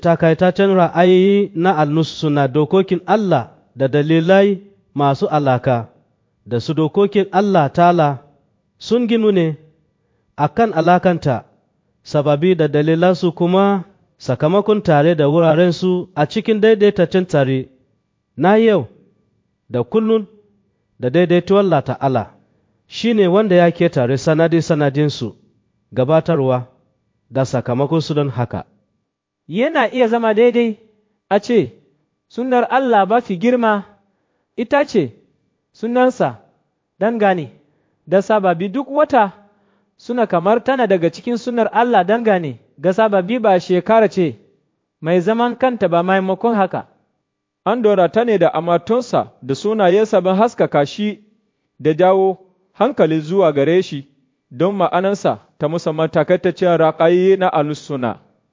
takaitaccen ra'ayi na alnusu na dokokin Allah da dalilai masu alaka da su dokokin Allah tala sun ginu ne a kan alakanta sababi da dalilansu kuma sakamakon tare da wurarensu a cikin daidaitaccen tare na yau da kullun da daidaituwar lata'ala shi ne wanda ya ke tare sanadi-sanadinsu gabatarwa da sakamakonsu don haka. Yana iya zama daidai a ce, Sunar Allah ba fi girma ita ce sunansa dangane da sababi duk wata suna kamar tana daga cikin sunar Allah dangane ga sababi ba shekara ce mai zaman kanta ba maimakon haka. An dora ta ne da amatonsa da sunayensa ban haskaka shi da jawo hankali zuwa gare shi don ma'anansa ta musamman takaitaccen raƙayi na alusuna.